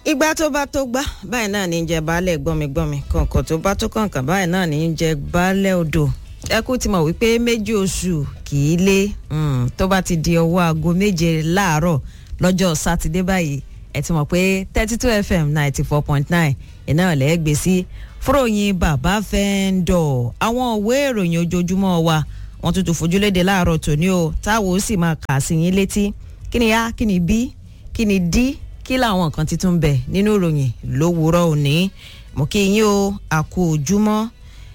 ìgbà tó bá tó gbá báyìí náà ní í jẹ baálẹ̀ gbọ́migbọ́mi kọ̀ǹkọ̀ tó bá tó kọ̀ǹkà báyìí náà ní í jẹ baálẹ̀ odò ẹkú ti mọ̀ wípé méjì oṣù kì í lé tó bá ti di ọwọ́ aago méje láàárọ̀ lọ́jọ́ sátidé báyìí ẹ ti mọ̀ pé thirty two fm ninety four point nine iná ọ̀lẹ́ gbé sí fúròyìn bàbá fẹ́ńdọ̀ àwọn òwe ìròyìn ojoojúmọ́ wa wọ́n tún tún fojúléde láàárọ̀ tòní o táwọn ó sì máa kà sí yín létí kí ni a kí ni b kí ni d kí làwọn nǹkan ti tún bẹ nínú ìròyìn lówùúrọ̀ òní mo kí yín o àkó ojúmọ́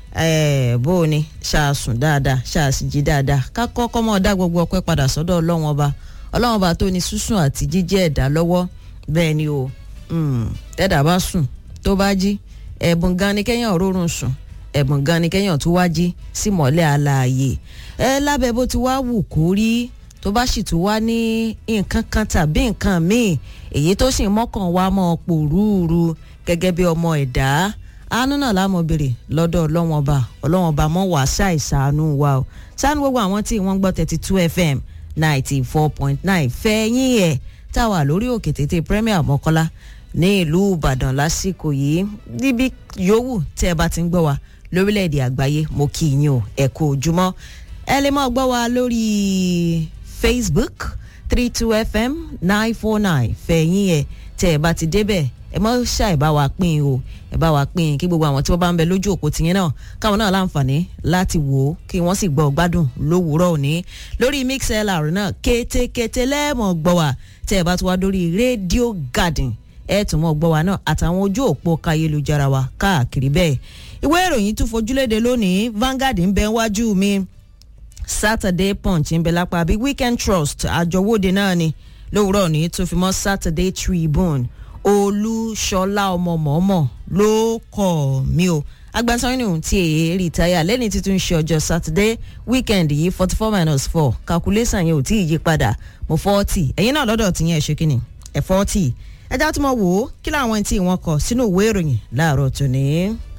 bó o ní ṣàṣùn dáadáa ṣàṣìjì dáadáa ká kọ́kọ́ mọ́ dá gbogbo ọpẹ́ padà sọ́dọ̀ ọlọ́run ọba ọlọ́run ọba tó ní sísùn àti jíjẹ́ ẹ̀dá lọ́wọ́ bẹ́ẹ̀ ni o tẹ́dà bá sùn tó bá jí ẹ̀bùn gan ni kẹ́yàn rórun sùn ẹ̀bùn gan ni kẹ́yàn tó wá jí sí mọ́lẹ̀ alààyè ẹ lábẹ́ bó ti wá wù kó rí tó bá sì tún wá ní nǹkan kan tàbí nǹkan míì èyí tó sì mọ́kàn wá mọ́ pòrúurú gẹ́gẹ́ bí ọmọ ẹ̀dá àánú náà láàmú béèrè lọ́dọ̀ ọlọ́wọ́n ọba ọlọ́wọ́n ọba mọ́ wàá ṣàìsàánú wa o ṣáánú gbogbo àwọn tí wọ́n gbọ́ thirty two fm ninety four point nine fẹ́yìn ẹ̀ táwa lórí òkè tètè premier mọ́kọ́lá ní ìlú ìbàdàn lásìkò yìí níbi yòówù tí ẹ bá ti ń gbọ́ wa lórílẹ̀‐èdè àgbáyé mo kí yín o ẹ kú ojúmọ́ ẹ lè máa gbọ́ wa lórí facebook three two fm nine four nine fẹ̀yìn ẹ̀ tẹ́ ẹ bá ti débẹ̀ ẹ mọ́ ṣàì bá wa pín o ẹ bá wa pín kí gbogbo àwọn tí wọ́n bá ń bẹ lójú òpó tìyẹn náà káwọn náà láǹfààní láti wò ó kí wọ́n sì gbọ́ gbádùn lówùúrọ̀ òní lórí mixlr náà kétékété lẹ́ẹ̀mọ̀ gbọ́ wa tẹ́ ẹ bá ti wá lórí radio garden ẹ tún mọ̀ gbọ́ wa náà àtàwọn ojú òpó káyélujára wa káàkiri bẹ́ẹ̀ ìwé ìròyìn tún fojúléde lónìí Vanguard ń bẹ wájú mi Saturday Punch ń bẹ lápá bí Weekend Trust àjọwọ́de náà ni lówùúrọ̀ ní tó fi mọ́ Saturday Tribune olúṣọlá ọmọ mọ̀ọ́mọ̀ ló kọ̀ mí o agbásanwó tí èyí rìtáyà lẹ́ni títún ṣe ọjọ́ sátidé weekend yìí forty four minus four calculation yẹn ò tí ì yí padà mo forty ẹ̀yin náà lọ́dọ̀ tí yẹn ṣe kí ni ẹ̀ forty ẹja tó mọ̀ wò ó kí làwọn tí wọ́n kọ sínú ìwé ìròyìn láàárọ̀ tòní.